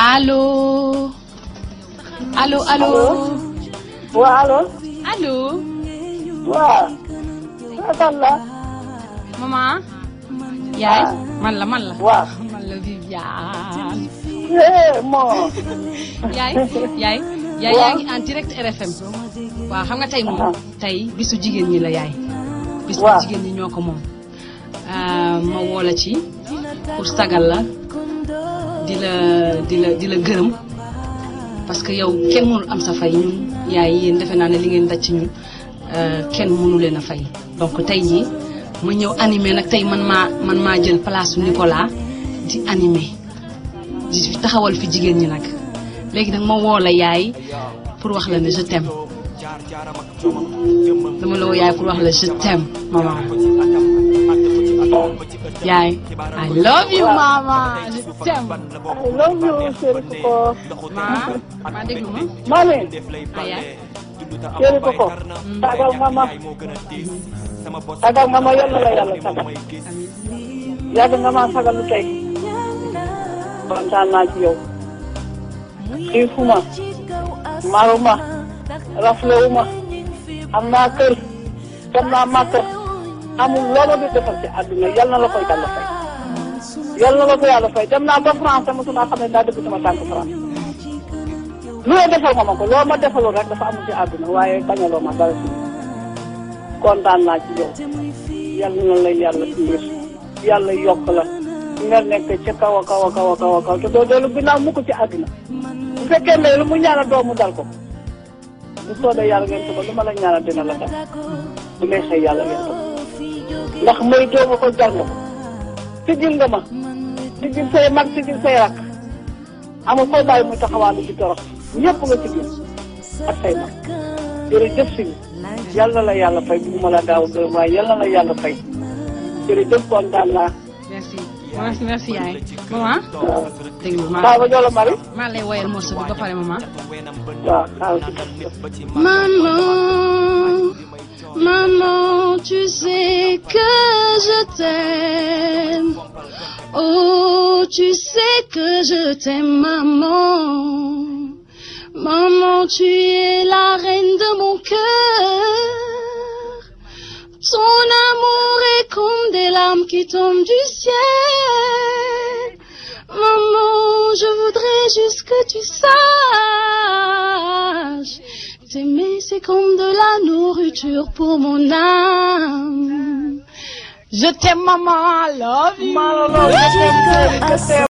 allo allo allo waaw allo. allo waaw. kan la. maman yaay man la man la waaw. man la Viviane eh moo. yaay yaay yaay yaa ngi en direct RFM waaw xam nga tey moom tey bisu jigéen ñi la yaay bis bu waaw. jigéen ñi ñoo ko moom Ah, ma woo la ci pour sagal la di la di la di la gërëm parce que yow kenn mënul am sa fay ñun yaay yéen defe naa ne li ngeen daj ci ñun euh, kenn mënu leen a fay donc tey jii ma ñëw animé nag tey man maa man maa jël place su Nicolas di animé di fi taxawal fi jigéen ñi nag léegi nag ma woo la yaay pour wax la ne je t'aime dama la woo yaay pour wax la je t'aime maman yaay I love you mama je t'aime I love you chéri Koko. ma ma déglu ma mami ah yaay chéri Koko. sagal nga ma. sagal nga ma yàlla la yàlla sagal. yàgg nga ma sagal lu tey. kontaan naa ci yow. xiifuma. maruma. raflewuma. am naa kër. dem naa màkk. amul loolu di defal ci àdduna yal na la koy yàlla fay. yal na la ko yàlla fay dem naa ba France sama suma xam ne daa dëgg sama tànk France. lu la defal nga ma ko loo ma defalul rek dafa amul ci àdduna waaye bañaloo ma dara si kontaan naa ci yow yal na la yàlla dimbali yàlla yokk la nga nekk ca kaw a kaw a kaw a kaw a kaw te doo dellu ginnaaw mukk ci àdduna bu fekkee ne lu mu ñaanal doomu dal ko bu soobee yàlla ngeen suba lu ma la ñaanal dina la dal bu neexee yàlla ngeen ko ndax mooy doomu ko jar nga ko sigil nga ma sigil say mag sigil say rak amul koo bàyyi muy taxawaalu ci torox ñëpp nga sigil ak say mag jërëjëf si yàlla la yàlla fay bu ma la daaw gërëm waaye yàlla la yàlla fay jërëjëf kontaan naa merci merci merci yaay maman déglu ma Baba Jolo Mari maa lay woyal morceau bi ba pare maman waaw xaaral ci Maman, maman, tu sais que je t'aime. Oh, tu sais que je t'aime, maman. Maman, tu es la reine de mon cœur. Ton amour est comme des larmes qui tombent du ciel. Maman, je voudrais juste que tu saches. T'aimer, c'est comme de la nourriture pour mon âme. Je t'aime, maman, I love you. Malo, je t'aime, je t'aime.